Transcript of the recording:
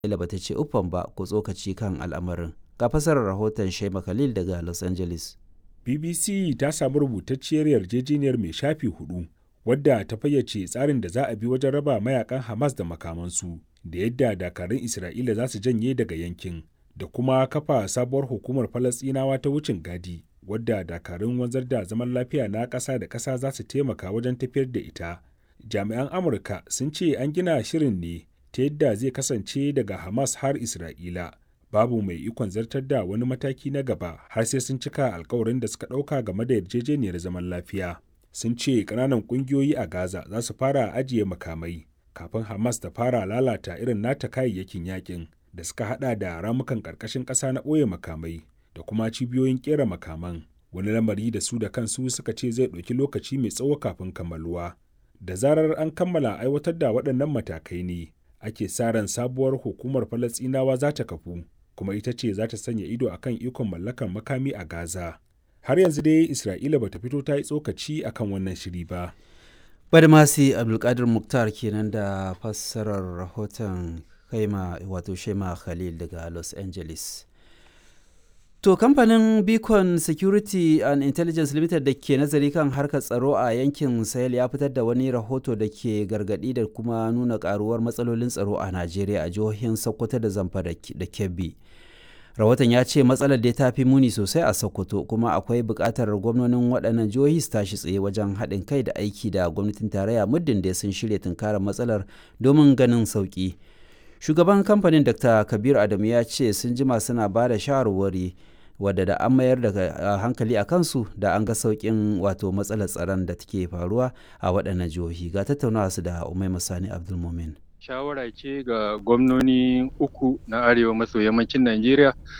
Isra'ila bata ce uffan ba ko tsokaci kan al'amarin. Ga fasarar rahoton Shema Khalil daga Los Angeles. BBC ta samu rubutacciyar yarjejeniyar mai shafi hudu wadda ta fayyace tsarin da za a bi wajen raba mayakan Hamas da makamansu da yadda dakarun Isra'ila za su janye daga yankin da kuma kafa sabuwar hukumar Falasɗinawa ta wucin gadi wadda dakarun wanzar da zaman lafiya na ƙasa da ƙasa za su taimaka wajen tafiyar da ita. Jami'an Amurka sun ce an gina shirin ne ta yadda zai kasance daga Hamas har Isra'ila. Babu mai ikon zartar da wani mataki na gaba har sai sun cika alkawarin da suka ɗauka game da yarjejeniyar zaman lafiya. Sun ce ƙananan ƙungiyoyi a Gaza za su fara ajiye makamai kafin Hamas ta fara lalata irin nata kayayyakin yakin da suka hada da ramukan ƙarƙashin ƙasa na ɓoye makamai da kuma cibiyoyin ƙera makaman. Wani lamari da su da kansu suka ce zai ɗauki lokaci mai tsawo kafin kammaluwa. Da zarar an kammala aiwatar da waɗannan matakai ne, ake sa ran sabuwar hukumar Falasɗinawa za ta kafu, kuma ita ce za ta sanya ido a kan ikon mallakar makami a Gaza. Har yanzu dai Isra'ila bata fito ta yi tsokaci akan wannan shiri ba. Badmasi Abdulkadir Muktar kenan da fassarar rahoton kaima wato Shema Khalil daga Los Angeles. To kamfanin Beacon Security and Intelligence Limited da ke nazari kan harkar tsaro a yankin Sahel ya fitar da wani rahoto da ke gargadi da kuma nuna karuwar matsalolin tsaro a Najeriya a jihohin Sokoto da Zamfara da Kebbi. Rahoton ya ce matsalar dai ta fi muni sosai a Sokoto kuma akwai buƙatar gwamnonin waɗannan jihohi su tashi tsaye wajen haɗin kai da aiki da gwamnatin tarayya muddin da sun shirya tunkarar matsalar domin ganin sauƙi. Shugaban kamfanin Dr. Kabir Adamu ya ce sun jima suna ba da shawarwari wadda da an mayar da hankali a kansu da an ga sauƙin wato matsalar tsaron da take faruwa a waɗannan jihohi ga tattaunawa su da umai masani abdulmumin shawara ce ga gwamnoni uku na arewa maso yammacin najeriya